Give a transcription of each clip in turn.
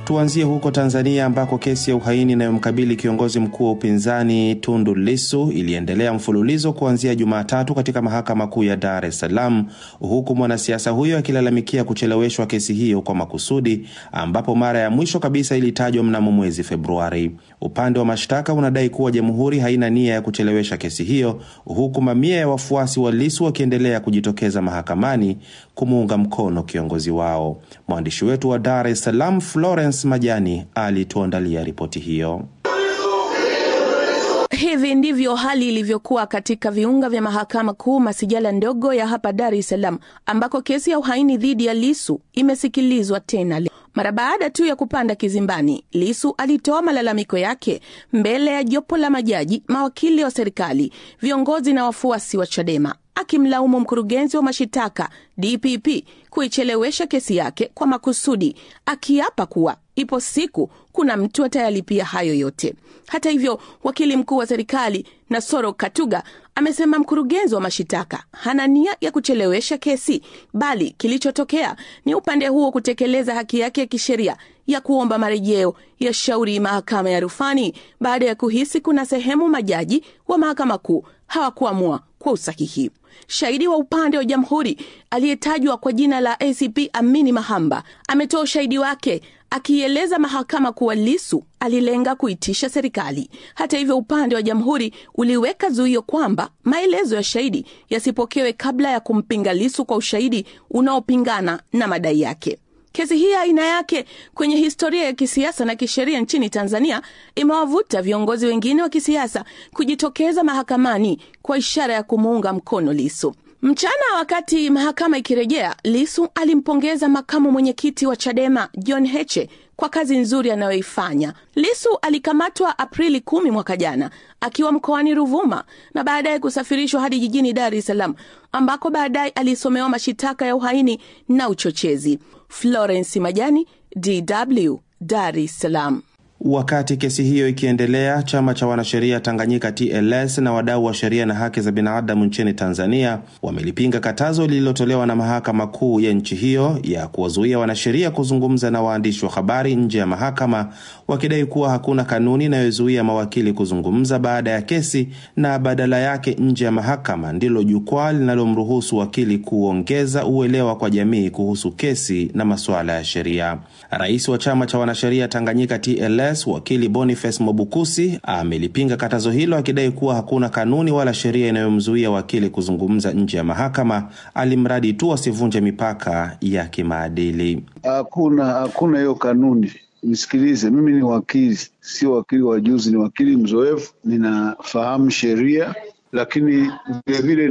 Tuanzie huko Tanzania ambako kesi ya uhaini inayomkabili kiongozi mkuu wa upinzani Tundu Lissu iliendelea mfululizo kuanzia Jumatatu katika mahakama kuu ya Dar es Salaam, huku mwanasiasa huyo akilalamikia kucheleweshwa kesi hiyo kwa makusudi, ambapo mara ya mwisho kabisa ilitajwa mnamo mwezi Februari. Upande wa mashtaka unadai kuwa jamhuri haina nia ya kuchelewesha kesi hiyo, huku mamia ya wafuasi wa Lissu wakiendelea kujitokeza mahakamani kumuunga mkono kiongozi wao. Mwandishi wetu wa Dar es Salaam Florence Majani alituandalia ripoti hiyo. Hivi ndivyo hali ilivyokuwa katika viunga vya mahakama kuu masijala ndogo ya hapa Dar es Salaam, ambako kesi ya uhaini dhidi ya Lisu imesikilizwa tena leo. Mara baada tu ya kupanda kizimbani, Lisu alitoa malalamiko yake mbele ya jopo la majaji, mawakili wa serikali, viongozi na wafuasi wa Chadema, akimlaumu mkurugenzi wa mashitaka DPP kuichelewesha kesi yake kwa makusudi, akiapa kuwa ipo siku kuna mtu atayalipia hayo yote. Hata hivyo, wakili mkuu wa serikali Nasoro Katuga amesema mkurugenzi wa mashitaka hana nia ya kuchelewesha kesi, bali kilichotokea ni upande huo kutekeleza haki yake ya kisheria ya kuomba marejeo ya shauri mahakama ya rufani baada ya kuhisi kuna sehemu majaji wa mahakama kuu hawakuamua kwa usahihi. Shahidi wa upande wa jamhuri aliyetajwa kwa jina la ACP Amini Mahamba ametoa ushahidi wake akieleza mahakama kuwa Lisu alilenga kuitisha serikali. Hata hivyo, upande wa jamhuri uliweka zuio kwamba maelezo ya shahidi yasipokewe kabla ya kumpinga Lisu kwa ushahidi unaopingana na madai yake. Kesi hii aina yake kwenye historia ya kisiasa na kisheria nchini Tanzania imewavuta viongozi wengine wa kisiasa kujitokeza mahakamani kwa ishara ya kumuunga mkono Lisu. Mchana wakati mahakama ikirejea, Lisu alimpongeza makamu mwenyekiti wa Chadema John Heche kwa kazi nzuri anayoifanya. Lisu alikamatwa Aprili kumi mwaka jana akiwa mkoani Ruvuma na baadaye kusafirishwa hadi jijini Dar es Salaam ambako baadaye alisomewa mashitaka ya uhaini na uchochezi. Florence Majani, DW, Dar es Salaam. Wakati kesi hiyo ikiendelea, chama cha wanasheria Tanganyika TLS na wadau wa sheria na haki za binadamu nchini Tanzania wamelipinga katazo lililotolewa na mahakama kuu ya nchi hiyo ya kuwazuia wanasheria kuzungumza na waandishi wa habari nje ya mahakama, wakidai kuwa hakuna kanuni inayozuia mawakili kuzungumza baada ya kesi na badala yake nje ya mahakama ndilo jukwaa linalomruhusu wakili kuongeza uelewa kwa jamii kuhusu kesi na masuala ya sheria. Rais wa chama cha wanasheria Tanganyika TLS wakili Boniface Mwabukusi amelipinga katazo hilo akidai kuwa hakuna kanuni wala sheria inayomzuia wakili kuzungumza nje ya mahakama, alimradi tu asivunje mipaka ya kimaadili. Hakuna hakuna hiyo kanuni. Nisikilize, mimi ni wakili, sio wakili wa juzi, ni wakili mzoefu, ninafahamu sheria lakini vilevile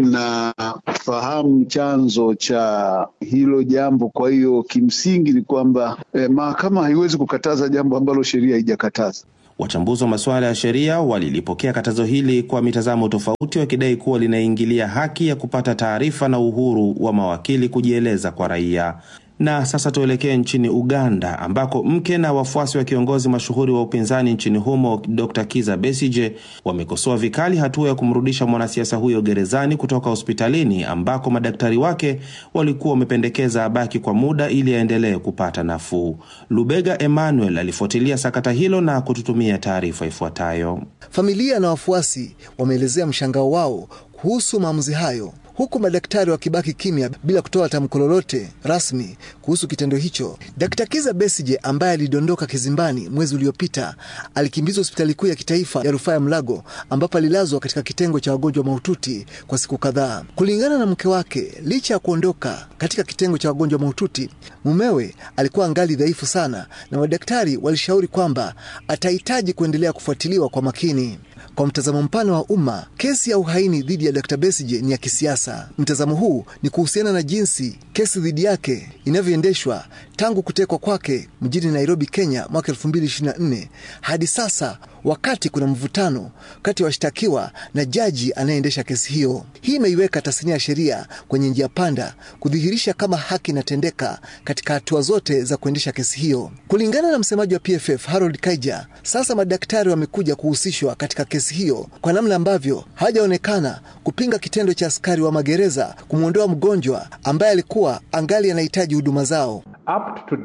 ninafahamu chanzo cha hilo jambo. Kwa hiyo kimsingi ni kwamba eh, mahakama haiwezi kukataza jambo ambalo sheria haijakataza. Wachambuzi wa masuala ya sheria walilipokea katazo hili kwa mitazamo tofauti, wakidai kuwa linaingilia haki ya kupata taarifa na uhuru wa mawakili kujieleza kwa raia. Na sasa tuelekee nchini Uganda ambako mke na wafuasi wa kiongozi mashuhuri wa upinzani nchini humo Dr. Kiza Besije wamekosoa vikali hatua ya kumrudisha mwanasiasa huyo gerezani kutoka hospitalini ambako madaktari wake walikuwa wamependekeza abaki kwa muda ili aendelee kupata nafuu. Lubega Emmanuel alifuatilia sakata hilo na kututumia taarifa ifuatayo. Familia na wafuasi wameelezea mshangao wao kuhusu maamuzi hayo huku madaktari wakibaki kimya bila kutoa tamko lolote rasmi kuhusu kitendo hicho. Dkt. Kiza Besije ambaye alidondoka kizimbani mwezi uliopita alikimbizwa hospitali kuu ya kitaifa ya rufaa ya Mlago ambapo alilazwa katika kitengo cha wagonjwa mahututi kwa siku kadhaa. Kulingana na mke wake, licha ya kuondoka katika kitengo cha wagonjwa mahututi, mumewe alikuwa angali dhaifu sana, na madaktari walishauri kwamba atahitaji kuendelea kufuatiliwa kwa makini. Kwa mtazamo mpana wa umma, kesi ya uhaini dhidi ya Dkt. Besigye ni ya kisiasa. Mtazamo huu ni kuhusiana na jinsi kesi dhidi yake inavyoendeshwa tangu kutekwa kwake mjini Nairobi, Kenya mwaka 2024 hadi sasa, wakati kuna mvutano kati ya washtakiwa na jaji anayeendesha kesi hiyo. Hii imeiweka tasnia ya sheria kwenye njia panda, kudhihirisha kama haki inatendeka katika hatua zote za kuendesha kesi hiyo. Kulingana na msemaji wa PFF Harold Kaija, sasa madaktari wamekuja kuhusishwa katika kesi hiyo kwa namna ambavyo hawajaonekana kupinga kitendo cha askari wa magereza kumwondoa mgonjwa ambaye alikuwa angali anahitaji huduma zao. Up to today,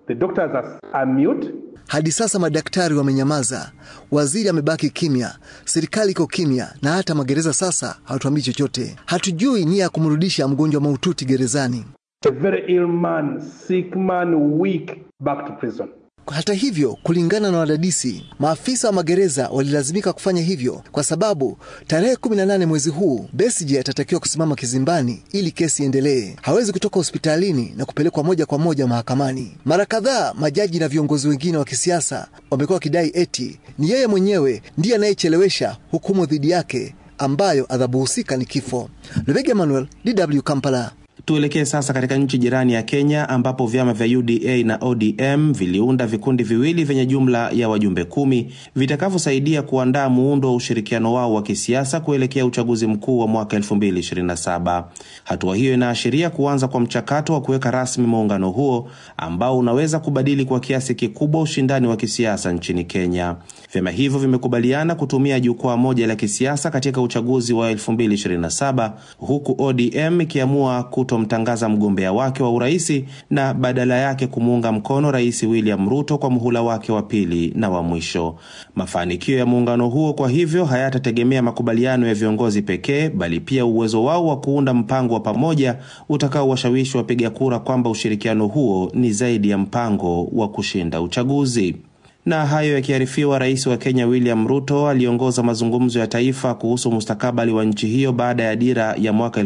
The doctors are, are mute. Hadi sasa madaktari wamenyamaza, waziri amebaki kimya, serikali iko kimya, na hata magereza sasa hawatuambii chochote. Hatujui nia ya kumrudisha mgonjwa mahututi gerezani. A very ill man, sick man, weak, back to prison. Hata hivyo, kulingana na wadadisi, maafisa wa magereza walilazimika kufanya hivyo kwa sababu tarehe 18 mwezi huu Besigye atatakiwa kusimama kizimbani ili kesi iendelee. Hawezi kutoka hospitalini na kupelekwa moja kwa moja mahakamani. Mara kadhaa majaji na viongozi wengine wa kisiasa wamekuwa wakidai eti ni yeye mwenyewe ndiye anayechelewesha hukumu dhidi yake ambayo adhabu husika ni kifo. Lubega Emmanuel, DW Kampala. Tuelekee sasa katika nchi jirani ya Kenya ambapo vyama vya UDA na ODM viliunda vikundi viwili vyenye jumla ya wajumbe kumi vitakavyosaidia kuandaa muundo wa ushirikiano wao wa kisiasa kuelekea uchaguzi mkuu wa mwaka 2027. Hatua hiyo inaashiria kuanza kwa mchakato wa kuweka rasmi muungano huo ambao unaweza kubadili kwa kiasi kikubwa ushindani wa kisiasa nchini Kenya. Vyama hivyo vimekubaliana kutumia jukwaa moja la kisiasa katika uchaguzi wa 2027 huku ODM ikiamua kutomtangaza mgombea wake wa uraisi na badala yake kumuunga mkono Rais William Ruto kwa muhula wake wa pili na wa mwisho. Mafanikio ya muungano huo kwa hivyo hayatategemea makubaliano ya viongozi pekee, bali pia uwezo wao wa kuunda mpango wa pamoja utakaowashawishi wapiga kura kwamba ushirikiano huo ni zaidi ya mpango wa kushinda uchaguzi. Na hayo yakiarifiwa, rais wa Kenya William Ruto aliongoza mazungumzo ya taifa kuhusu mustakabali wa nchi hiyo baada ya dira ya mwaka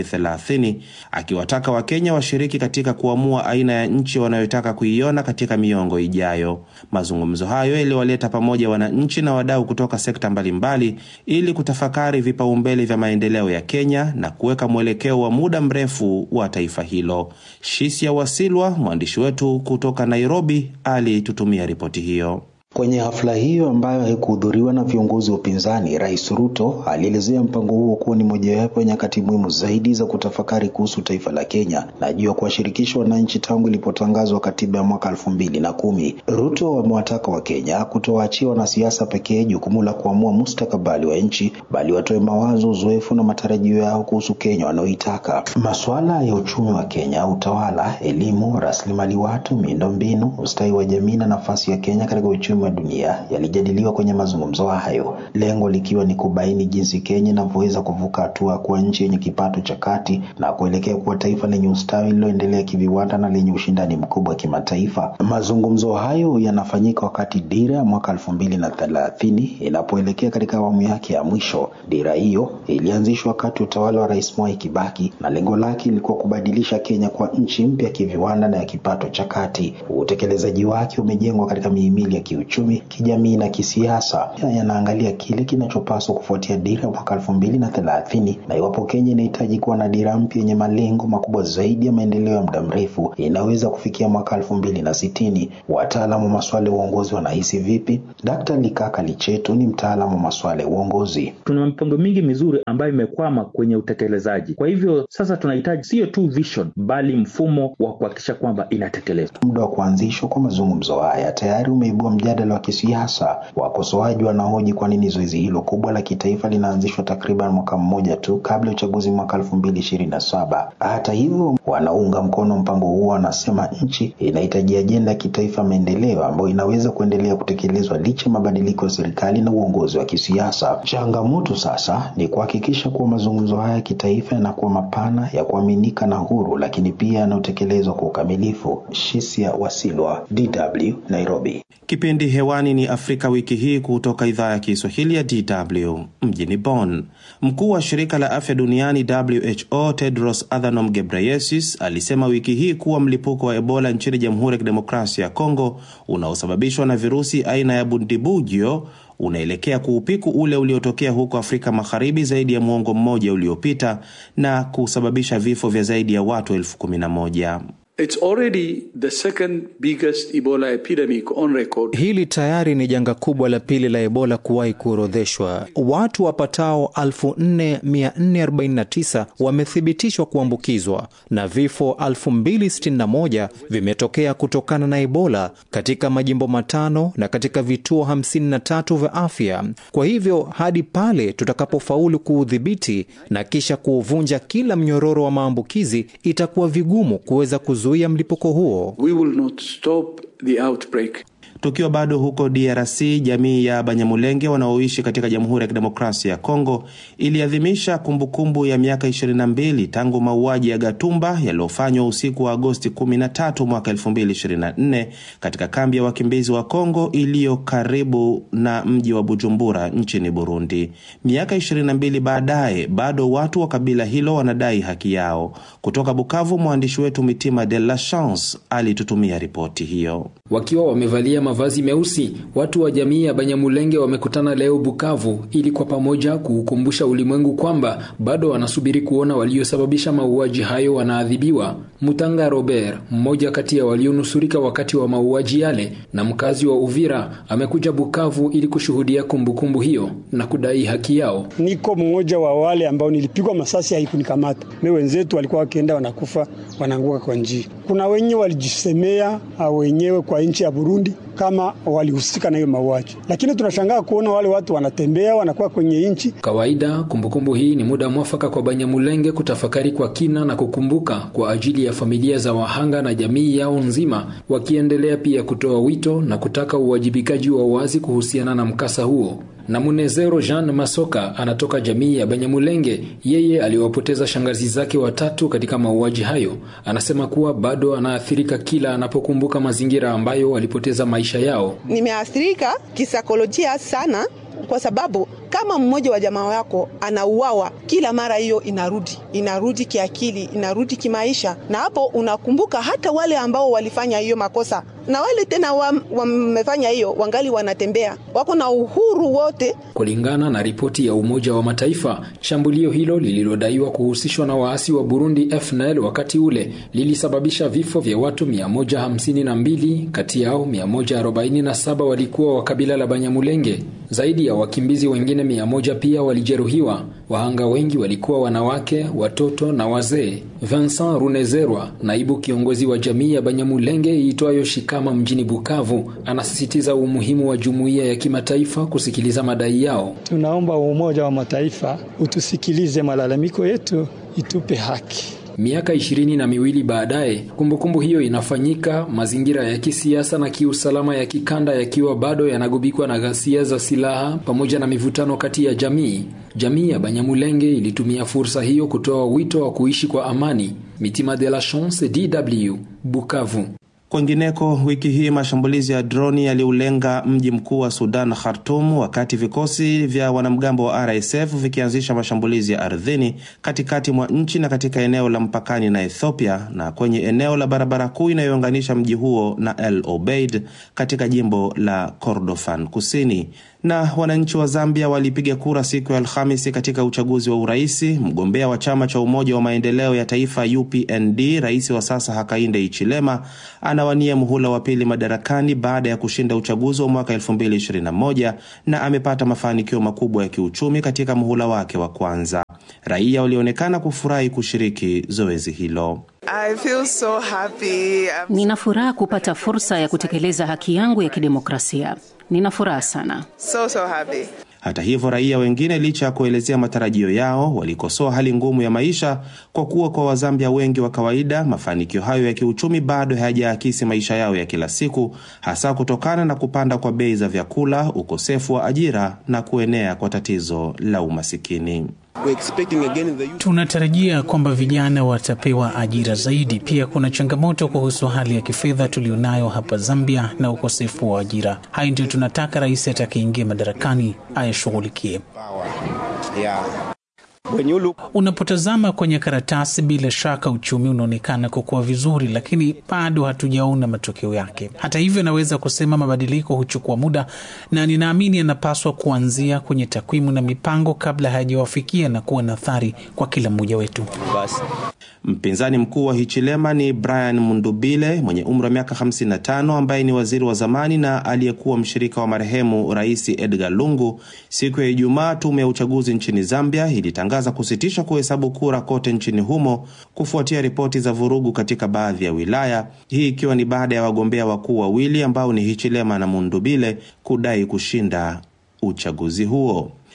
2030 akiwataka Wakenya washiriki katika kuamua aina ya nchi wanayotaka kuiona katika miongo ijayo. Mazungumzo hayo yaliwaleta pamoja wananchi na wadau kutoka sekta mbalimbali ili kutafakari vipaumbele vya maendeleo ya Kenya na kuweka mwelekeo wa muda mrefu wa taifa hilo. Shisia Wasilwa, mwandishi wetu kutoka Nairobi, alitutumia ripoti hiyo. Kwenye hafla hiyo ambayo haikuhudhuriwa na viongozi wa upinzani, Rais Ruto alielezea mpango huo kuwa ni mojawapo ya nyakati muhimu zaidi za kutafakari kuhusu taifa la Kenya na juu ya kuwashirikisha wananchi tangu ilipotangazwa katiba ya mwaka elfu mbili na kumi. Ruto amewataka Wakenya kutowaachia wanasiasa pekee jukumu la kuamua mustakabali wa nchi, bali watoe mawazo, uzoefu na matarajio yao kuhusu Kenya wanaoitaka. Masuala ya uchumi wa Kenya, utawala, elimu, rasilimali watu, miundombinu, ustawi wa jamii na nafasi ya Kenya katika uchumi wa dunia yalijadiliwa kwenye mazungumzo hayo, lengo likiwa ni kubaini jinsi Kenya inavyoweza kuvuka hatua kuwa nchi yenye kipato cha kati na kuelekea kuwa taifa lenye ustawi lililoendelea kiviwanda na lenye ushindani mkubwa kimataifa. Mazungumzo hayo yanafanyika wakati dira ya mwaka elfu mbili na thelathini inapoelekea katika awamu yake ya mwisho. Dira hiyo ilianzishwa wakati utawala wa Rais Mwai Kibaki na lengo lake ilikuwa kubadilisha Kenya kwa nchi mpya kiviwanda na ya kipato cha kati. Utekelezaji wake umejengwa katika mihimili ya kiuchumi kiuchumi, kijamii na kisiasa. Yanaangalia kile kinachopaswa kufuatia dira ya mwaka elfu mbili na thelathini na iwapo Kenya inahitaji kuwa na dira mpya yenye malengo makubwa zaidi ya maendeleo ya muda mrefu inaweza kufikia mwaka elfu mbili na sitini. Wataalamu wa masuala ya uongozi wanahisi vipi? Dkt. Likaka Lichetu ni mtaalamu wa masuala ya uongozi. Tuna mipango mingi mizuri ambayo imekwama kwenye utekelezaji. Kwa hivyo sasa tunahitaji sio tu vision, bali mfumo wa kuhakikisha kwamba inatekelezwa. Muda wa kuanzishwa kwa mazungumzo haya tayari umeibua mjadala wa kisiasa. Wakosoaji wanahoji kwa nini zoezi hilo kubwa la kitaifa linaanzishwa takriban mwaka mmoja tu kabla ya uchaguzi mwaka elfu mbili ishirini na saba. Hata hivyo, wanaunga mkono mpango huo wanasema nchi inahitaji ajenda ya kitaifa maendeleo ambayo inaweza kuendelea kutekelezwa licha ya mabadiliko ya serikali na uongozi wa kisiasa. Changamoto sasa ni kuhakikisha kuwa mazungumzo haya ya kitaifa yanakuwa mapana, ya kuaminika na huru, lakini pia yanayotekelezwa kwa ukamilifu. Shisia Wasilwa, DW, Nairobi. Kipindi hewani ni Afrika wiki hii kutoka idhaa ya Kiswahili ya DW mjini Bonn. Mkuu wa shirika la afya duniani WHO Tedros Adhanom Ghebreyesus alisema wiki hii kuwa mlipuko wa Ebola nchini Jamhuri ya Kidemokrasia ya Kongo unaosababishwa na virusi aina ya Bundibugyo unaelekea kuupiku ule uliotokea huko Afrika Magharibi zaidi ya mwongo mmoja uliopita na kusababisha vifo vya zaidi ya watu elfu kumi na moja. It's already the second biggest Ebola epidemic on record. Hili tayari ni janga kubwa la pili la Ebola kuwahi kuorodheshwa. Watu wapatao 4449 wamethibitishwa kuambukizwa na vifo 2061 vimetokea kutokana na Ebola katika majimbo matano na katika vituo 53 vya afya. Kwa hivyo hadi pale tutakapofaulu kuudhibiti na kisha kuuvunja kila mnyororo wa maambukizi, itakuwa vigumu kuweza kuzu kuzuia mlipuko huo. We will not stop the outbreak. Tukiwa bado huko DRC, jamii ya Banyamulenge wanaoishi katika Jamhuri ya Kidemokrasia ya Kongo iliadhimisha kumbukumbu ya miaka 22 tangu mauaji ya Gatumba yaliyofanywa usiku wa Agosti 13 mwaka 2024 katika kambi ya wakimbizi wa Kongo iliyo karibu na mji wa Bujumbura nchini Burundi. Miaka 22 baadaye, bado watu wa kabila hilo wanadai haki yao. Kutoka Bukavu, mwandishi wetu Mitima de la Chance alitutumia ripoti hiyo. Wakiwa wamevalia mavazi meusi, watu wa jamii ya Banyamulenge wamekutana leo Bukavu ili kwa pamoja kuukumbusha ulimwengu kwamba bado wanasubiri kuona waliosababisha mauaji hayo wanaadhibiwa. Mutanga Robert, mmoja kati ya walionusurika wakati wa mauaji yale na mkazi wa Uvira, amekuja Bukavu ili kushuhudia kumbukumbu hiyo na kudai haki yao. Niko mmoja wa wale ambao nilipigwa masasi, haikunikamata me, wenzetu walikuwa wakienda wanakufa wanaanguka kwa njia. Kuna wenye walijisemea wenyewe kwa nchi ya Burundi kama walihusika na hiyo mauaji, lakini tunashangaa kuona wale watu wanatembea wanakuwa kwenye nchi kawaida. Kumbukumbu hii ni muda mwafaka kwa Banyamulenge kutafakari kwa kina na kukumbuka kwa ajili ya familia za wahanga na jamii yao nzima, wakiendelea pia kutoa wito na kutaka uwajibikaji wa wazi kuhusiana na mkasa huo. Na Munezero Jean Masoka anatoka jamii ya Banyamulenge. Yeye aliwapoteza shangazi zake watatu katika mauaji hayo. Anasema kuwa bado anaathirika kila anapokumbuka mazingira ambayo walipoteza maisha yao. Nimeathirika kisaikolojia sana, kwa sababu kama mmoja wa jamaa wako anauawa kila mara, hiyo inarudi inarudi kiakili, inarudi kimaisha, na hapo unakumbuka hata wale ambao walifanya hiyo makosa na wale tena wamefanya hiyo wangali wanatembea, wako na uhuru wote. Kulingana na ripoti ya Umoja wa Mataifa, shambulio hilo lililodaiwa kuhusishwa na waasi wa Burundi FNL wakati ule lilisababisha vifo vya watu 152, kati yao 147 walikuwa wa kabila la Banyamulenge. Zaidi ya wakimbizi wengine 100 pia walijeruhiwa. Wahanga wengi walikuwa wanawake, watoto na wazee. Vincent Runezerwa, naibu kiongozi wa jamii ya Banyamulenge iitwayo Shikama mjini Bukavu, anasisitiza umuhimu wa jumuiya ya kimataifa kusikiliza madai yao. Tunaomba Umoja wa Mataifa utusikilize malalamiko yetu, itupe haki. Miaka ishirini na miwili baadaye, kumbukumbu hiyo inafanyika, mazingira ya kisiasa na kiusalama ya kikanda yakiwa bado yanagubikwa na ghasia za silaha pamoja na mivutano kati ya jamii. Jamii ya Banyamulenge ilitumia fursa hiyo kutoa wito wa kuishi kwa amani. Mitima de la Chance, DW, Bukavu. Kwengineko, wiki hii mashambulizi ya droni yaliulenga mji mkuu wa Sudan, Khartum, wakati vikosi vya wanamgambo wa RSF vikianzisha mashambulizi ya ardhini katikati mwa nchi na katika eneo la mpakani na Ethiopia na kwenye eneo la barabara kuu inayounganisha mji huo na El Obeid katika jimbo la Kordofan Kusini. Na wananchi wa Zambia walipiga kura siku ya Alhamisi katika uchaguzi wa uraisi. Mgombea wa chama cha Umoja wa Maendeleo ya Taifa UPND, rais wa sasa Hakainde Hichilema anawania muhula wa pili madarakani baada ya kushinda uchaguzi wa mwaka 2021 na amepata mafanikio makubwa ya kiuchumi katika muhula wake wa kwanza. Raia walionekana kufurahi kushiriki zoezi hilo. I feel so happy. Nina furaha kupata fursa ya kutekeleza haki yangu ya kidemokrasia. Nina furaha sana. So, so happy. Hata hivyo, raia wengine, licha ya kuelezea matarajio yao, walikosoa hali ngumu ya maisha kwa kuwa kwa Wazambia wengi wa kawaida mafanikio hayo ya kiuchumi bado hayajaakisi maisha yao ya kila siku, hasa kutokana na kupanda kwa bei za vyakula, ukosefu wa ajira na kuenea kwa tatizo la umasikini. Tunatarajia kwamba vijana watapewa ajira zaidi. Pia kuna changamoto kuhusu hali ya kifedha tulionayo hapa Zambia na ukosefu wa ajira. Hayo ndio tunataka rais atakayeingia madarakani ayashughulikie. Yeah. Unapotazama kwenye karatasi, bila shaka uchumi unaonekana kukua vizuri, lakini bado hatujaona matokeo yake. Hata hivyo, naweza kusema mabadiliko huchukua muda, na ninaamini yanapaswa kuanzia kwenye takwimu na mipango kabla hayajawafikia na kuwa na athari kwa kila mmoja wetu. Basi. Mpinzani mkuu wa Hichilema ni Brian Mundubile mwenye umri wa miaka 55 ambaye ni waziri wa zamani na aliyekuwa mshirika wa marehemu Rais Edgar Lungu. Siku ya Ijumaa, tume ya uchaguzi nchini Zambia ilitangaza kusitisha kuhesabu kura kote nchini humo kufuatia ripoti za vurugu katika baadhi ya wilaya, hii ikiwa ni baada ya wagombea wakuu wawili ambao ni Hichilema na Mundubile kudai kushinda uchaguzi huo.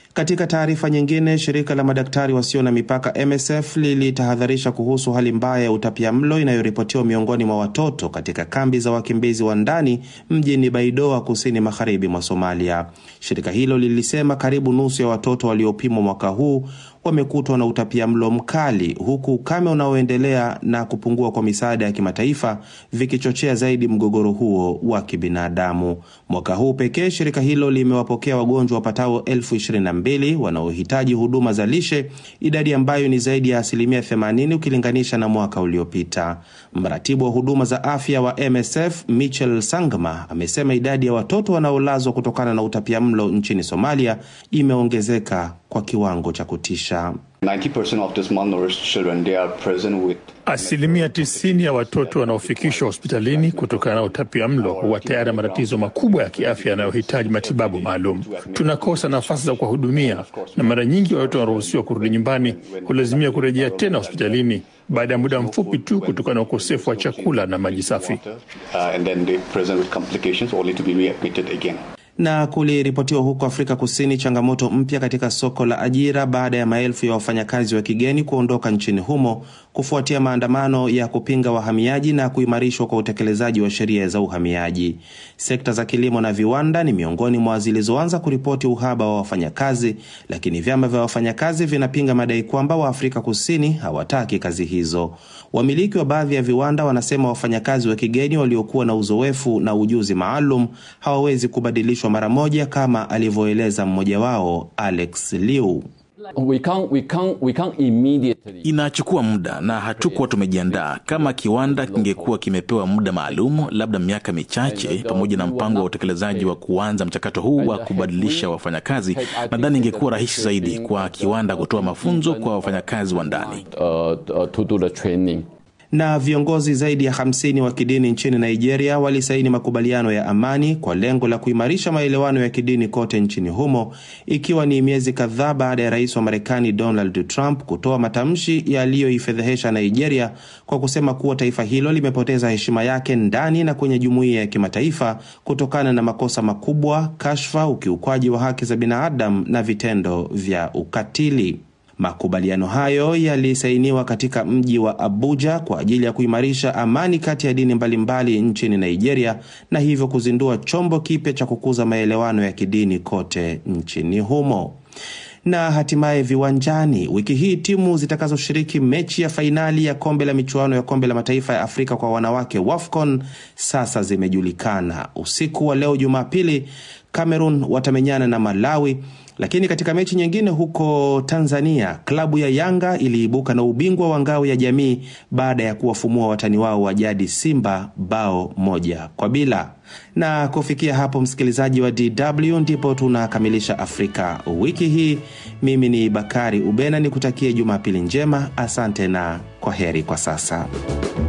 Katika taarifa nyingine, shirika la madaktari wasio na mipaka MSF lilitahadharisha kuhusu hali mbaya ya utapiamlo inayoripotiwa miongoni mwa watoto katika kambi za wakimbizi wa ndani mjini Baidoa, kusini magharibi mwa Somalia. Shirika hilo lilisema karibu nusu ya watoto waliopimwa mwaka huu wamekutwa na utapiamlo mkali, huku ukame unaoendelea na kupungua kwa misaada ya kimataifa vikichochea zaidi mgogoro huo wa kibinadamu. Mwaka huu pekee shirika hilo limewapokea wagonjwa wapatao elfu ishirini na mbili wanaohitaji huduma za lishe, idadi ambayo ni zaidi ya asilimia 80 ukilinganisha na mwaka uliopita. Mratibu wa huduma za afya wa MSF Michel Sangma amesema idadi ya watoto wanaolazwa kutokana na utapiamlo nchini Somalia imeongezeka kwa kiwango cha kutisha. 90% of these malnourished children, they are present with Asilimia tisini ya watoto wanaofikishwa hospitalini kutokana na utapia mlo huwa tayari na matatizo makubwa ya kiafya yanayohitaji matibabu maalum. Tunakosa nafasi za kuwahudumia, na mara nyingi watoto wanaruhusiwa kurudi nyumbani hulazimia kurejea tena hospitalini baada ya muda mfupi tu kutokana na ukosefu wa chakula na maji safi. uh, and then they present with complications only to be readmitted again. Na kuliripotiwa huko Afrika Kusini changamoto mpya katika soko la ajira baada ya maelfu ya wafanyakazi wa kigeni kuondoka nchini humo kufuatia maandamano ya kupinga wahamiaji na kuimarishwa kwa utekelezaji wa sheria za uhamiaji. Sekta za kilimo na viwanda ni miongoni mwa zilizoanza kuripoti uhaba wa wafanyakazi, lakini vyama vya wafanyakazi vinapinga madai kwamba Waafrika Kusini hawataki kazi hizo. Wamiliki wa baadhi ya viwanda wanasema wafanyakazi wa kigeni waliokuwa na uzoefu na ujuzi maalum hawawezi kubadilishwa mara moja, kama alivyoeleza mmoja wao Alex Liu. We can't, we can't, we can't immediately. Inachukua muda na hatukuwa tumejiandaa. Kama kiwanda kingekuwa kimepewa muda maalum, labda miaka michache, pamoja na mpango wa utekelezaji wa kuanza mchakato huu wa kubadilisha wafanyakazi, nadhani ingekuwa rahisi zaidi kwa kiwanda kutoa mafunzo kwa wafanyakazi wa ndani. Uh, uh, to do the training. na viongozi zaidi ya 50 wa kidini nchini Nigeria walisaini makubaliano ya amani kwa lengo la kuimarisha maelewano ya kidini kote nchini humo, ikiwa ni miezi kadhaa baada ya rais wa Marekani Donald Trump kutoa matamshi yaliyoifedhehesha Nigeria kwa kusema kuwa taifa hilo limepoteza heshima yake ndani na kwenye jumuiya ya kimataifa kutokana na makosa makubwa, kashfa, ukiukwaji wa haki za binadamu na vitendo vya ukatili. Makubaliano hayo yalisainiwa katika mji wa Abuja kwa ajili ya kuimarisha amani kati ya dini mbalimbali nchini Nigeria na hivyo kuzindua chombo kipya cha kukuza maelewano ya kidini kote nchini humo. Na hatimaye viwanjani, wiki hii timu zitakazoshiriki mechi ya fainali ya kombe la michuano ya kombe la mataifa ya Afrika kwa wanawake WAFCON sasa zimejulikana. Usiku wa leo Jumapili, Cameroon watamenyana na Malawi. Lakini katika mechi nyingine huko Tanzania, klabu ya Yanga iliibuka na ubingwa wa ngao ya jamii baada ya kuwafumua watani wao wa jadi Simba bao moja kwa bila. Na kufikia hapo, msikilizaji wa DW, ndipo tunakamilisha Afrika wiki hii. Mimi ni Bakari Ubena, nikutakie Jumapili njema. Asante na kwa heri kwa sasa.